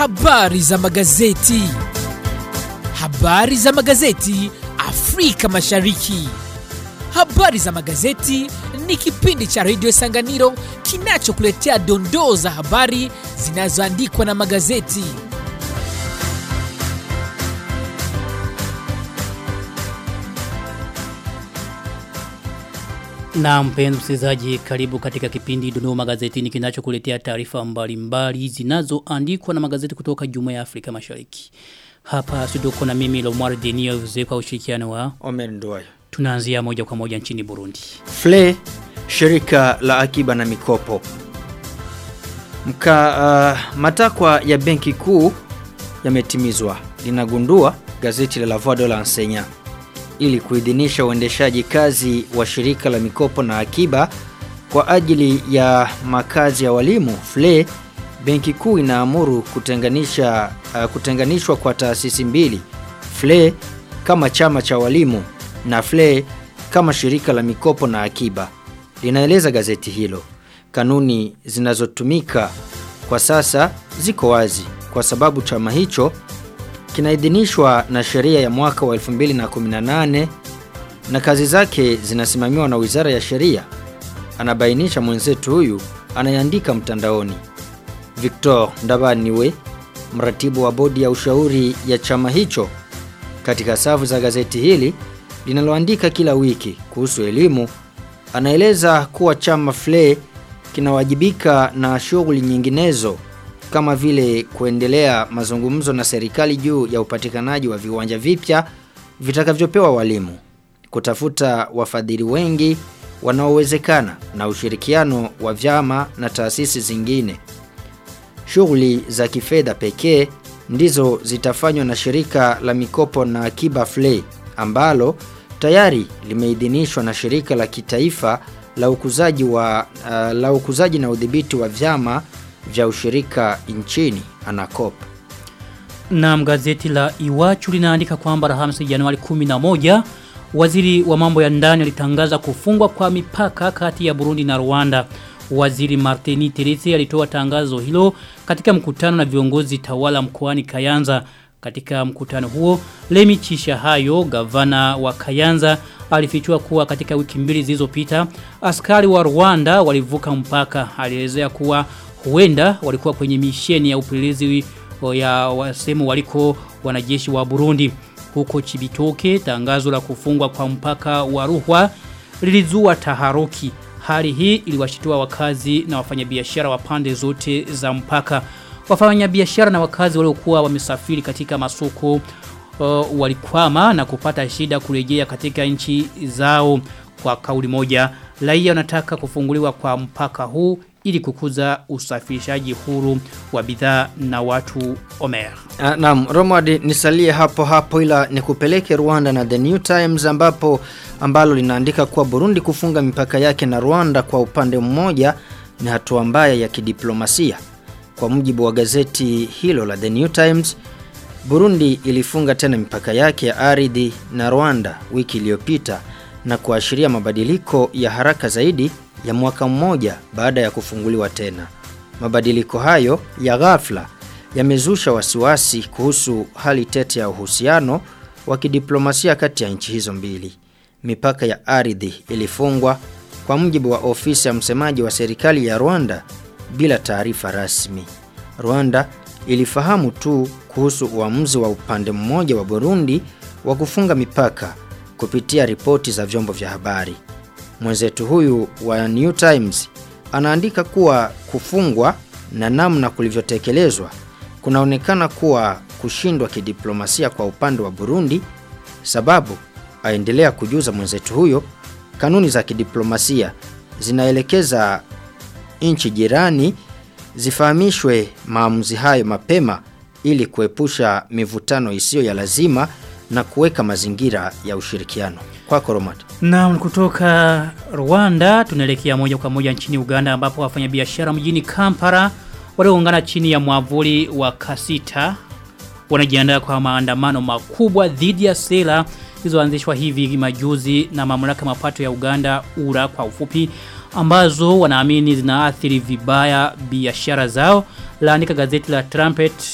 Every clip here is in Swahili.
Habari za magazeti. Habari za magazeti Afrika Mashariki. Habari za magazeti ni kipindi cha redio Sanganiro kinachokuletea dondoo za habari zinazoandikwa na magazeti. Na mpenzi msikilizaji, karibu katika kipindi Dondoo Magazetini kinachokuletea taarifa mbalimbali zinazoandikwa na magazeti kutoka Jumuiya ya Afrika Mashariki. Hapa studio kuna mimi Lomar Denio kwa ushirikiano wa Omer Nduwayo. tunaanzia moja kwa moja nchini Burundi. FLE shirika la akiba na mikopo. Mka, uh, matakwa ya benki kuu yametimizwa. Linagundua gazeti la La Voix de l'Enseignant ili kuidhinisha uendeshaji kazi wa shirika la mikopo na akiba kwa ajili ya makazi ya walimu FLE benki kuu inaamuru kutenganisha uh, kutenganishwa kwa taasisi mbili FLE kama chama cha walimu na FLE kama shirika la mikopo na akiba linaeleza gazeti hilo kanuni zinazotumika kwa sasa ziko wazi kwa sababu chama hicho kinaidhinishwa na sheria ya mwaka wa 2018 na kazi zake zinasimamiwa na Wizara ya Sheria. Anabainisha mwenzetu huyu anayeandika mtandaoni. Victor Ndabaniwe, mratibu wa bodi ya ushauri ya chama hicho katika safu za gazeti hili linaloandika kila wiki kuhusu elimu, anaeleza kuwa chama FLE kinawajibika na shughuli nyinginezo kama vile kuendelea mazungumzo na serikali juu ya upatikanaji wa viwanja vipya vitakavyopewa walimu, kutafuta wafadhili wengi wanaowezekana na ushirikiano wa vyama na taasisi zingine. Shughuli za kifedha pekee ndizo zitafanywa na shirika la mikopo na akiba FLE ambalo tayari limeidhinishwa na shirika la kitaifa la ukuzaji wa uh, la ukuzaji na udhibiti wa vyama vya ushirika nchini ANACOP. Na gazeti la Iwachu linaandika kwamba Alhamisi Januari 11 waziri wa mambo ya ndani alitangaza kufungwa kwa mipaka kati ya Burundi na Rwanda. Waziri Martini Terese alitoa tangazo hilo katika mkutano na viongozi tawala mkoani Kayanza. Katika mkutano huo, Lemi Chishahayo, gavana wa Kayanza, alifichua kuwa katika wiki mbili zilizopita askari wa Rwanda walivuka mpaka. Alielezea kuwa huenda walikuwa kwenye misheni ya upelelezi ya wasemu waliko wanajeshi wa Burundi. Huko Chibitoke, tangazo la kufungwa kwa mpaka wa Ruhwa lilizua taharuki. Hali hii iliwashitua wakazi na wafanyabiashara wa pande zote za mpaka. Wafanyabiashara na wakazi waliokuwa wamesafiri katika masoko uh, walikwama na kupata shida kurejea katika nchi zao kwa kauli moja. Raia wanataka kufunguliwa kwa mpaka huu ili kukuza usafirishaji huru wa bidhaa na watu Omer. Uh, naam, Romad nisalie hapo hapo ila nikupeleke Rwanda na The New Times ambapo ambalo linaandika kuwa Burundi kufunga mipaka yake na Rwanda kwa upande mmoja ni hatua mbaya ya kidiplomasia. Kwa mujibu wa gazeti hilo la The New Times, Burundi ilifunga tena mipaka yake ya ardhi na Rwanda wiki iliyopita na kuashiria mabadiliko ya haraka zaidi ya mwaka mmoja baada ya kufunguliwa tena. Mabadiliko hayo ya ghafla yamezusha wasiwasi kuhusu hali tete ya uhusiano wa kidiplomasia kati ya nchi hizo mbili. Mipaka ya ardhi ilifungwa kwa mujibu wa ofisi ya msemaji wa serikali ya Rwanda bila taarifa rasmi. Rwanda ilifahamu tu kuhusu uamuzi wa upande mmoja wa Burundi wa kufunga mipaka kupitia ripoti za vyombo vya habari. Mwenzetu huyu wa New Times anaandika kuwa kufungwa na namna kulivyotekelezwa kunaonekana kuwa kushindwa kidiplomasia kwa upande wa Burundi sababu aendelea kujuza mwenzetu huyo kanuni za kidiplomasia zinaelekeza nchi jirani zifahamishwe maamuzi hayo mapema ili kuepusha mivutano isiyo ya lazima na kuweka mazingira ya ushirikiano. Kwako Romat. Na kutoka Rwanda tunaelekea moja kwa moja nchini Uganda ambapo wafanyabiashara mjini Kampala walioungana chini ya mwavuli wa Kasita wanajiandaa kwa maandamano makubwa dhidi ya sera zilizoanzishwa hivi majuzi na mamlaka mapato ya Uganda URA kwa ufupi ambazo wanaamini zinaathiri vibaya biashara zao laandika gazeti la Trumpet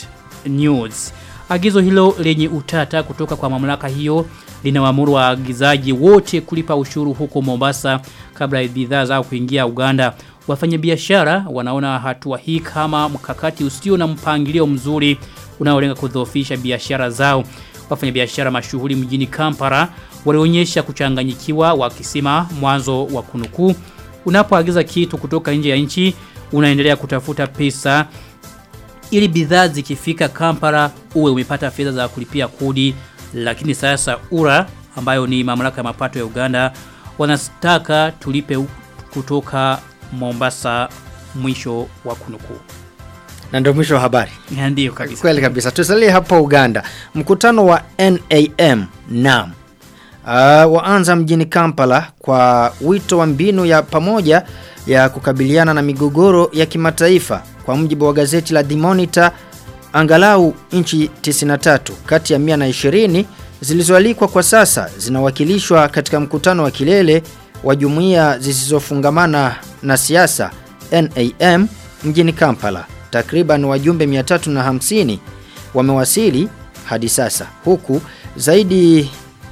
News. Agizo hilo lenye utata kutoka kwa mamlaka hiyo linawaamuru waagizaji wote kulipa ushuru huko Mombasa kabla ya bidhaa zao kuingia Uganda. Wafanyabiashara wanaona hatua hii kama mkakati usio na mpangilio mzuri unaolenga kudhoofisha biashara zao. Wafanyabiashara mashuhuri mjini Kampala walionyesha kuchanganyikiwa wakisema mwanzo wa kunukuu unapoagiza kitu kutoka nje ya nchi unaendelea kutafuta pesa ili bidhaa zikifika Kampala uwe umepata fedha za kulipia kodi lakini sasa URA ambayo ni mamlaka ya mapato ya Uganda wanataka tulipe kutoka Mombasa mwisho wa kunukuu. Na ndio mwisho wa habari. Ndio kabisa. Kweli kabisa. Tusalie hapa Uganda. Mkutano wa NAM NAM uh, waanza mjini Kampala kwa wito wa mbinu ya pamoja ya kukabiliana na migogoro ya kimataifa kwa mjibu wa gazeti la The Monitor angalau nchi 93 kati ya 120 zilizoalikwa kwa sasa zinawakilishwa katika mkutano wa kilele wa jumuiya zisizofungamana na siasa NAM mjini Kampala. Takriban wajumbe 350 wamewasili hadi sasa huku zaidi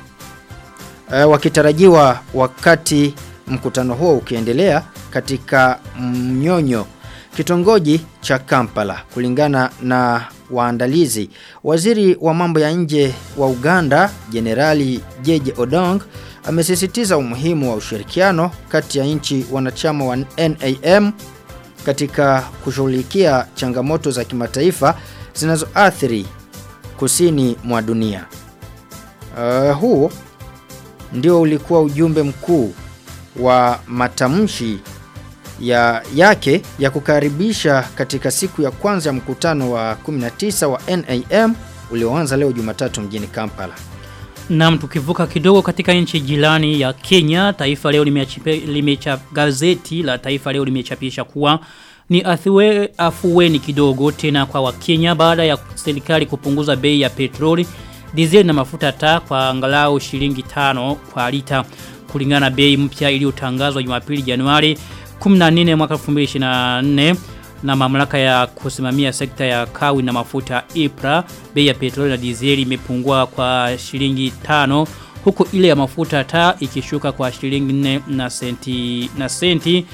uh, wakitarajiwa wakati mkutano huo ukiendelea katika mnyonyo kitongoji cha Kampala kulingana na waandalizi waziri wa mambo ya nje wa Uganda Jenerali Jeje Odong amesisitiza umuhimu wa ushirikiano kati ya nchi wanachama wa NAM katika kushughulikia changamoto za kimataifa zinazoathiri kusini mwa dunia. Uh, huu ndio ulikuwa ujumbe mkuu wa matamshi ya yake ya kukaribisha katika siku ya kwanza ya mkutano wa 19 wa NAM ulioanza leo Jumatatu mjini Kampala. Na tukivuka kidogo katika nchi jirani ya Kenya, taifa leo limecha gazeti la taifa leo limechapisha kuwa ni athiwe, afuweni kidogo tena kwa Wakenya baada ya serikali kupunguza bei ya petroli, dizeli na mafuta taa kwa angalau shilingi tano kwa lita kulingana na bei mpya iliyotangazwa Jumapili Januari 14 mwaka 2024 na mamlaka ya kusimamia sekta ya kawi na mafuta IPRA bei ya petroli na dizeli imepungua kwa shilingi tano huku ile ya mafuta taa ikishuka kwa shilingi 4 na senti na senti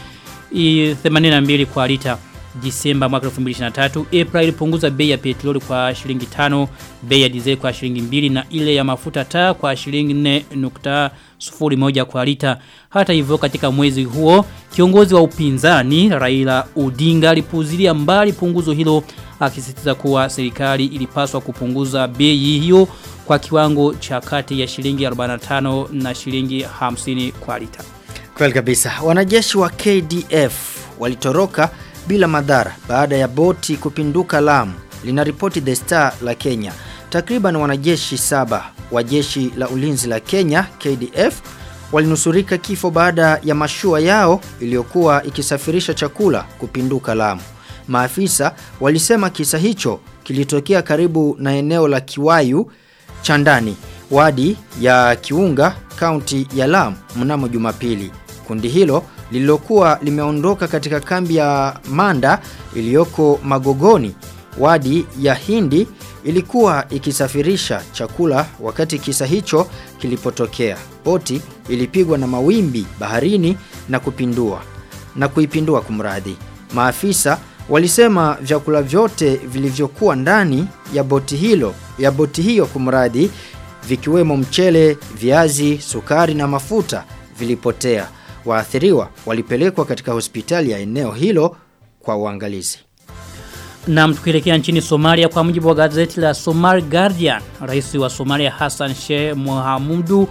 82 kwa lita Disemba mwaka 2023 April ilipunguza bei ya petroli kwa shilingi 5 bei ya dizeli kwa shilingi 2 na ile ya mafuta taa kwa shilingi 4.01 kwa lita hata hivyo katika mwezi huo kiongozi wa upinzani Raila Odinga alipuzilia mbali punguzo hilo akisisitiza kuwa serikali ilipaswa kupunguza bei hiyo kwa kiwango cha kati ya shilingi 45 na shilingi 50 kwa lita Kweli kabisa. Wanajeshi wa KDF walitoroka bila madhara baada ya boti kupinduka Lamu, linaripoti The Star la Kenya. Takriban wanajeshi saba wa jeshi la ulinzi la Kenya KDF walinusurika kifo baada ya mashua yao iliyokuwa ikisafirisha chakula kupinduka Lamu. Maafisa walisema kisa hicho kilitokea karibu na eneo la Kiwayu Chandani, wadi ya Kiunga, kaunti ya Lamu mnamo Jumapili. Kundi hilo lililokuwa limeondoka katika kambi ya Manda iliyoko Magogoni, wadi ya Hindi ilikuwa ikisafirisha chakula wakati kisa hicho kilipotokea. Boti ilipigwa na mawimbi baharini na kupindua na kuipindua kumradhi. Maafisa walisema vyakula vyote vilivyokuwa ndani ya boti hilo ya boti hiyo kumradhi vikiwemo mchele, viazi, sukari na mafuta vilipotea. Waathiriwa walipelekwa katika hospitali ya eneo hilo kwa uangalizi. Na tukielekea nchini Somalia kwa mujibu wa gazeti la Somali Guardian, rais wa Somalia Hassan Sheikh Mohamudu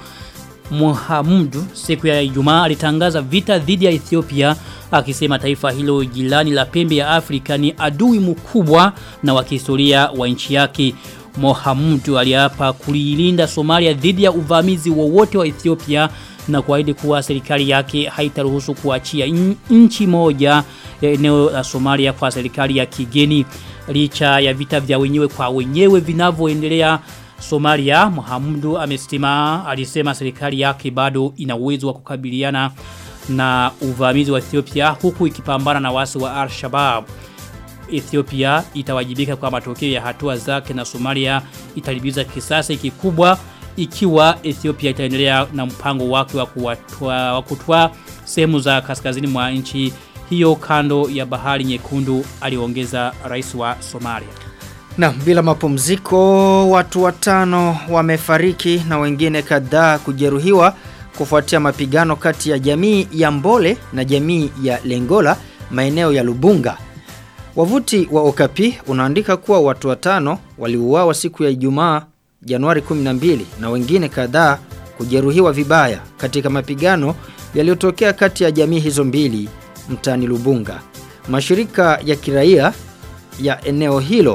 Mohamudu siku ya Ijumaa alitangaza vita dhidi ya Ethiopia akisema taifa hilo jirani la pembe ya Afrika ni adui mkubwa na wa kihistoria wa nchi yake. Mohamudu aliapa kuilinda Somalia dhidi ya uvamizi wowote wa Ethiopia na kuahidi kuwa serikali yake haitaruhusu kuachia nchi moja ya eneo la Somalia kwa serikali ya kigeni licha ya vita vya wenyewe kwa wenyewe vinavyoendelea Somalia Mohamudu amesema alisema serikali yake bado ina uwezo wa kukabiliana na uvamizi wa Ethiopia huku ikipambana na wasi wa Al-Shabaab Ethiopia itawajibika kwa matokeo ya hatua zake na Somalia italibiza kisasi kikubwa ikiwa Ethiopia itaendelea na mpango wake wa kuwatoa wa kutoa sehemu za kaskazini mwa nchi hiyo kando ya bahari nyekundu aliongeza rais wa Somalia. Na bila mapumziko watu watano wamefariki na wengine kadhaa kujeruhiwa kufuatia mapigano kati ya jamii ya Mbole na jamii ya Lengola maeneo ya Lubunga. Wavuti wa Okapi unaandika kuwa watu watano waliuawa siku ya Ijumaa Januari 12 na wengine kadhaa kujeruhiwa vibaya katika mapigano yaliyotokea kati ya jamii hizo mbili mtani Lubunga. Mashirika ya kiraia ya eneo hilo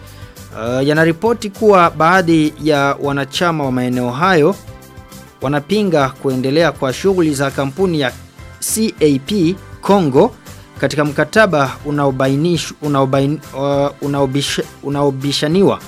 uh, yanaripoti kuwa baadhi ya wanachama wa maeneo hayo wanapinga kuendelea kwa shughuli za kampuni ya CAP Congo katika mkataba unaobainish unaobain, uh, unaobish, unaobishaniwa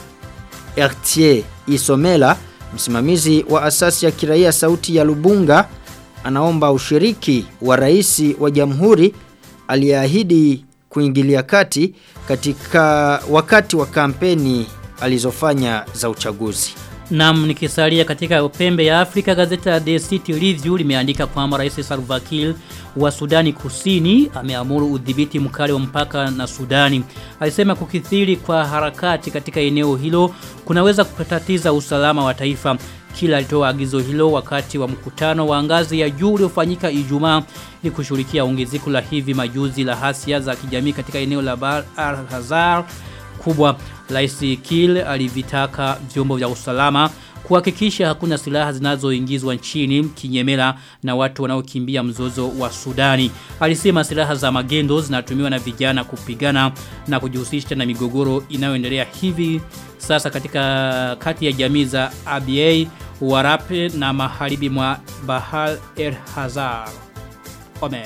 Ertier Isomela msimamizi wa asasi ya kiraia sauti ya Lubunga anaomba ushiriki wa rais wa jamhuri aliyeahidi kuingilia kati katika wakati wa kampeni alizofanya za uchaguzi. Nam nikisalia katika pembe ya Afrika gazeti la The City Review limeandika kwamba Rais Salva Kiir wa Sudani Kusini ameamuru udhibiti mkali wa mpaka na Sudani. Alisema kukithiri kwa harakati katika eneo hilo kunaweza kutatiza usalama wa taifa. Kila alitoa agizo hilo wakati wa mkutano wa ngazi ya juu uliofanyika Ijumaa ili kushughulikia ongezeko la hivi majuzi la hasia za kijamii katika eneo la Bahr al-Ghazal kubwa. Rais Kiir alivitaka vyombo vya usalama kuhakikisha hakuna silaha zinazoingizwa nchini kinyemela na watu wanaokimbia mzozo wa Sudani. Alisema silaha za magendo zinatumiwa na vijana kupigana na kujihusisha na migogoro inayoendelea hivi sasa katika kati ya jamii za ABA, Warape na maharibi mwa Bahar el Hazar. Omer.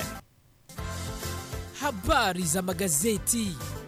Habari za magazeti.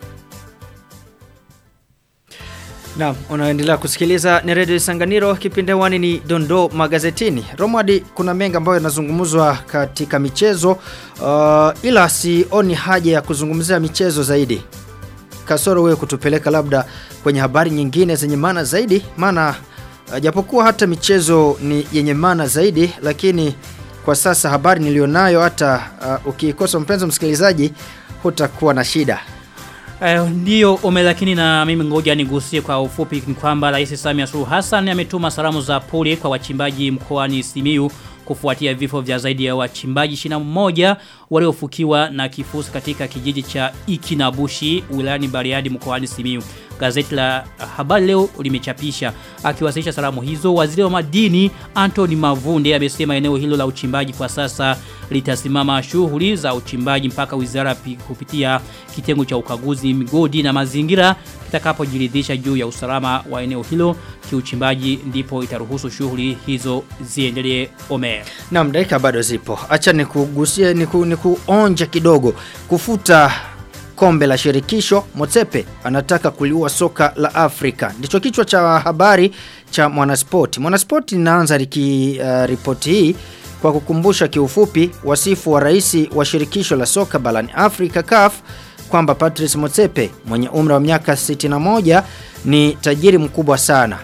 Na unaendelea kusikiliza ni Radio Sanganiro kipindi wani ni Dondo magazetini. Romadi kuna mengi ambayo yanazungumzwa katika michezo uh, ila sioni haja ya kuzungumzia michezo zaidi. Kasoro wewe kutupeleka labda kwenye habari nyingine zenye maana zaidi maana uh, japokuwa hata michezo ni yenye maana zaidi lakini kwa sasa habari nilionayo hata uh, ukikosa mpenzi msikilizaji hutakuwa na shida. Uh, ndiyo ome lakini na mimi ngoja nigusie kwa ufupi ni kwamba Rais Samia Suluhu Hassan ametuma salamu za pole kwa wachimbaji mkoani Simiyu kufuatia vifo vya zaidi ya wachimbaji 21 waliofukiwa na kifusi katika kijiji cha Ikinabushi wilayani Bariadi mkoani Simiyu. Gazeti la Habari Leo limechapisha akiwasilisha salamu hizo waziri wa madini Anthony Mavunde amesema eneo hilo la uchimbaji kwa sasa litasimama shughuli za uchimbaji mpaka wizara kupitia kitengo cha ukaguzi migodi na mazingira kitakapojiridhisha juu ya usalama wa eneo hilo kiuchimbaji ndipo itaruhusu shughuli hizo ziendelee Omer. Naam dakika bado zipo. Acha nikugusie niku, nikuonje kidogo kufuta kombe la shirikisho Motsepe anataka kuliua soka la Afrika. Ndicho kichwa cha habari cha Mwanaspoti. Mwanaspoti inaanza riki, uh, ripoti hii kwa kukumbusha kiufupi wasifu wa rais wa shirikisho la soka barani Afrika CAF kwamba Patrice Motsepe mwenye umri wa miaka 61 ni tajiri mkubwa sana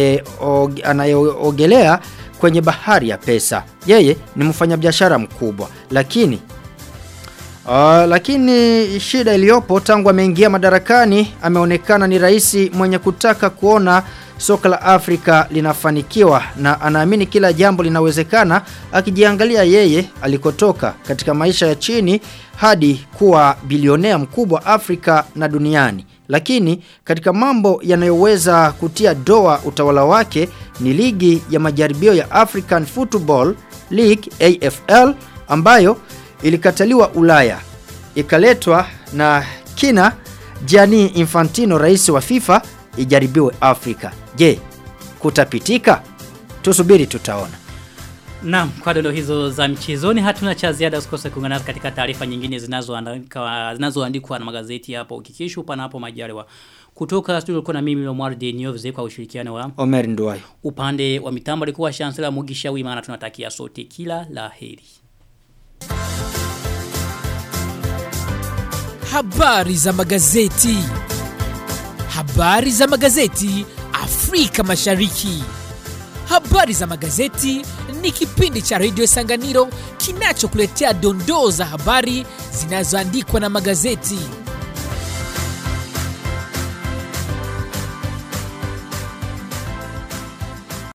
anayeogelea anaye kwenye bahari ya pesa. Yeye ni mfanyabiashara mkubwa lakini Uh, lakini shida iliyopo tangu ameingia madarakani ameonekana ni rais mwenye kutaka kuona soka la Afrika linafanikiwa na anaamini kila jambo linawezekana akijiangalia yeye alikotoka katika maisha ya chini hadi kuwa bilionea mkubwa Afrika na duniani. Lakini katika mambo yanayoweza kutia doa utawala wake ni ligi ya majaribio ya African Football League AFL ambayo ilikataliwa Ulaya ikaletwa na kina Gianni Infantino rais wa FIFA ijaribiwe Afrika. Je, kutapitika? Tusubiri tutaona. Naam, kwa dondo hizo za michezoni hatuna cha ziada usikose kuungana nasi katika taarifa nyingine zinazoandikwa zinazoandikwa na magazeti hapo ukikishu panapo majaliwa. Kutoka studio kuna mimi Lomar de Niovze kwa ushirikiano wa Omer Nduwayo. Upande wa mitambo alikuwa Chancellor Mugisha Wimana tunatakia sote kila laheri. Habari za magazeti. Habari za magazeti Afrika Mashariki. Habari za magazeti ni kipindi cha redio Sanganiro kinachokuletea dondoo za habari zinazoandikwa na magazeti.